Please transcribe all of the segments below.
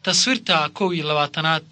taswiirta kow iyo labaatanaad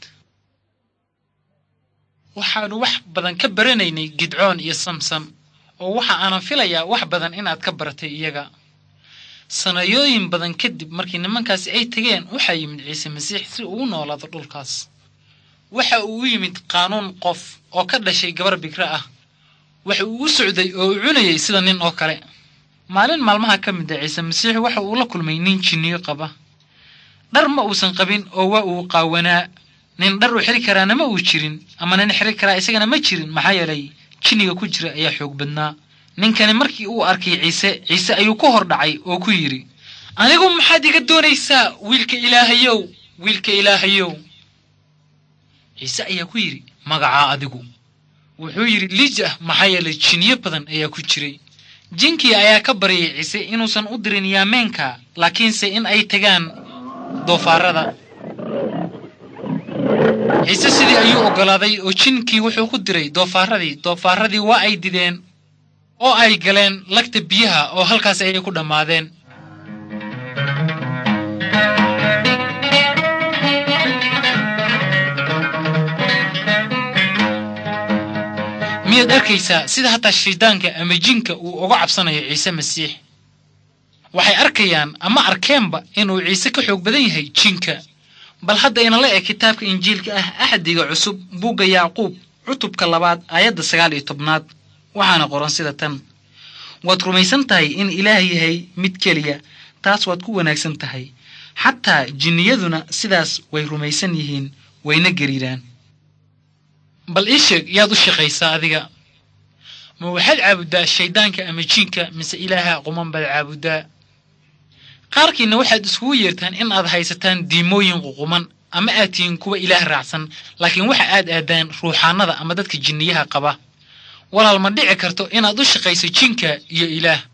waxaannu wax badan ka baranaynay gidcoon iyo samsam oo waxa aanan filayaa wax badan inaad ka baratay iyaga sanayooyin badan kadib markii nimankaasi ay tegeen waxaa yimid ciise masiix si uu u noolaado dhulkaas waxa uu u yimid qaanuun qof oo ka dhashay gabar bikre ah waxa uu u socday oo uu cunayay sida nin oo kale maalin maalmaha ka mid a ciise masiix waxa uu la kulmay nin jinniyo qaba dhar ma uusan qabin oo waa uu qaawanaa nin dhar u xiri karaana ma uu jirin ama nin xiri karaa isagana ma jirin maxaa yeelay jinniga ku jira ayaa xoog badnaa ninkani markii uu arkay ciise ciise ayuu ku hor dhacay oo ku yidhi anigu maxaad iga doonaysaa wiilka ilaahayow wiilka ilaahayow ciise ayaa ku yidhi magacaa adigu wuxuu yidhi liijah maxaa yeelay jinniyo badan ayaa ku jiray jinkii ayaa ka baryay ciise inuusan u dirin yaameenka laakiinse in ay tagaan doofaarada ciise sidii ayuu oggolaaday oo jinkii wuxuu ku diray doofaaradii doofaaradii waa ay dideen oo ay galeen lagta biyaha oo halkaas ayay ku dhammaadeen miyaad arkaysaa sida hataa shaydaanka ama jinka uu uga cabsanayo ciise masiix waxay arkayaan ama arkeenba inuu ciise ka xoog badan yahay jinka bal hadda inala eg kitaabka injiilka ah axdiga cusub buugga yacquub cutubka labaad aayadda sagaal iyo tobnaad waxaana qoran sida tan waad rumaysan tahay in ilaah yahay mid keliya taas waad ku wanaagsan tahay xataa jinniyaduna sidaas way rumaysan yihiin wayna gariiraan bal ii sheeg yaad u shaqaysaa adiga ma waxaad caabuddaa shayddaanka ama jiinka mise ilaaha quman baad caabuddaa qaarkiinna waxaad iskugu yeertaan in aad haysataan diimooyin ququman ama aad tihiin kuwa ilaah raacsan laakiin waxa aad aadaan ruuxaannada ama dadka jinniyaha qaba walaal ma dhici karto inaad u shaqayso jinka iyo ilaah